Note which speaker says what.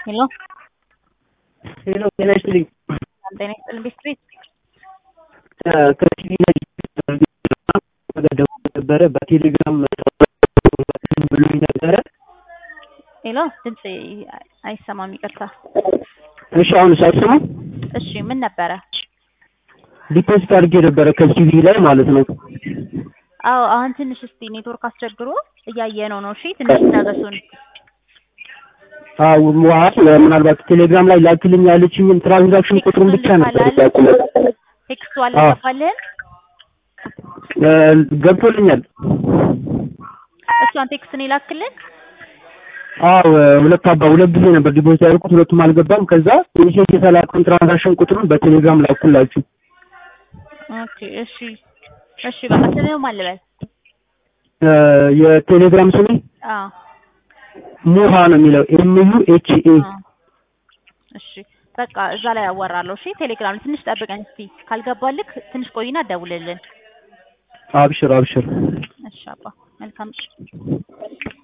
Speaker 1: ሄሎ
Speaker 2: ሄሎ ጤና ይስጥልኝ።
Speaker 1: ጤና ይስጥልኝ ቤስትሪት
Speaker 2: ከቲቪ ላይ ደውሎ ነበረ በቴሌግራም ብሎኝ ነበረ።
Speaker 1: ሄሎ ድምፅ አይሰማም፣ ይቅርታ።
Speaker 2: እሺ አሁን ሳይሰማ
Speaker 1: እሺ ምን ነበረ?
Speaker 2: ዲፖዚት አድርጌ ነበረ ከቲቪ ላይ ማለት ነው።
Speaker 1: አዎ አሁን ትንሽ እስቲ ኔትወርክ አስቸግሮ እያየ ነው ነው። እሺ ትንሽ ታገሱን።
Speaker 2: አዎ ዋት ምናልባት ቴሌግራም ላይ ላክልኝ ያለችኝን ትራንዛክሽን ቁጥሩን ብቻ ነበር ያቁመው።
Speaker 1: ቴክስቱ አልገባልህም?
Speaker 2: ገብቶልኛል።
Speaker 1: እሷን ቴክስት ነው የላክልን?
Speaker 2: አዎ ሁለት አባ ሁለት ጊዜ ነበር ዲፖዚት ያደረኩት፣ ሁለቱም አልገባም። ከዛ ኢኒሼት የተላከውን ትራንዛክሽን ቁጥሩን በቴሌግራም ላኩላችሁ።
Speaker 1: ኦኬ እሺ እሺ በቃ ስምህን ማን ልበል?
Speaker 2: የቴሌግራም ስሜ
Speaker 1: አዎ
Speaker 2: ሙሃ ነው የሚለው ኤም ዩ ኤች ኤ
Speaker 1: አዎ። እሺ በቃ እዛ ላይ ያወራለሁ። እሺ ቴሌግራም ላይ ትንሽ ጠብቀን እስቲ ካልገባልክ ትንሽ ቆይና ደውልልን።
Speaker 2: አብሽር አብሽር።
Speaker 1: እሺ አባ መልካም